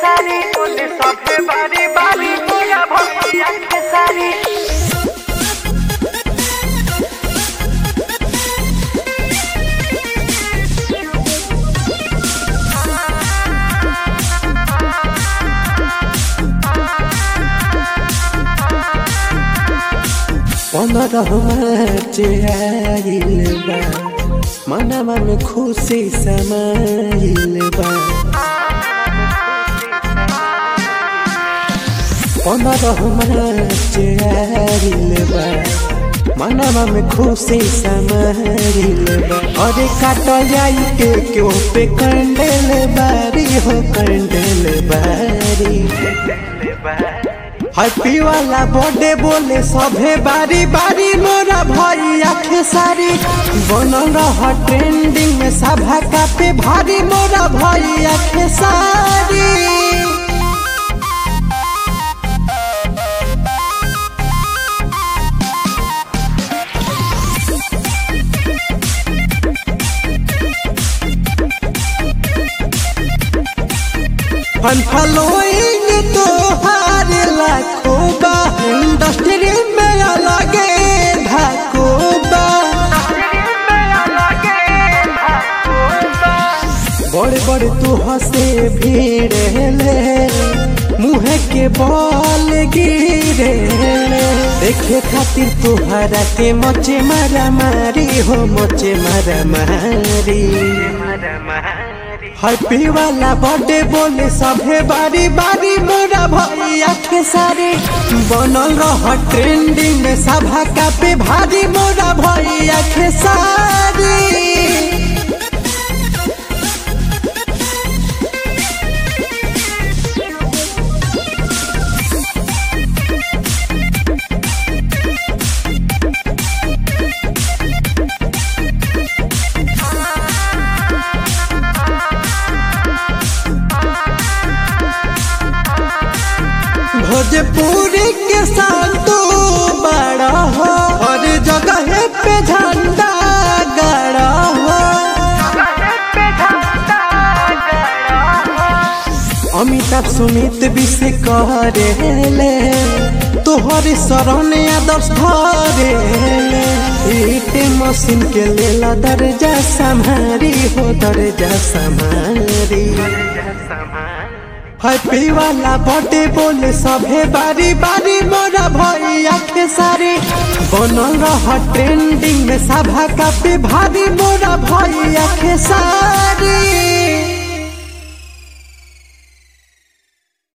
खेसारी बोले सबे बारी बारी मोरा भैया खेसारी पंद्रह मार्च आइल बा मनवा में खुशी समाइल बा पंद्रह मार्च आइल बा मनवा में खुशी समाइल बा अरे काट जाई के क्यों पे कंडेल बारी हो कंडेल बारी हैप्पी वाला बर्थडे बोले सभे बारी बारी मोरा भैया खेसारी बनल रह ट्रेंडिंग में सभा का पे भारी मोरा भैया खेसारी फन फॉलोइंग तो हार लाखों बा इंडस्ट्री में अलगे ढाको बा बड़े बड़े तू हंसे भीड़ ले मुँह के बॉल गिरे देखे खातिर तुहरा के मोचे मारा मारी हो मोचे मारा मारी हैप्पी वाला बर्थडे बोले सभे बारी बारी मोरा भैया खेसारी बनल रह ट्रेंडिंग में सभा का पे भारी मोरा भैया खेसारी भोजपुरी के संतू बड़ा हो हर जगह पे झंडा गड़ा हो अमिताभ सुमित भी से करेले तोहर शरण आदर्श धरेले ईटे मशीन के लेला दर्जा संभारी हो दर्जा संभारी हैप्पी वाला बर्थडे बोले सभे बारी बारी मोरा भैया खेसारी बनल रह ट्रेंडिंग में सभा का पे भारी मोरा भैया खेसारी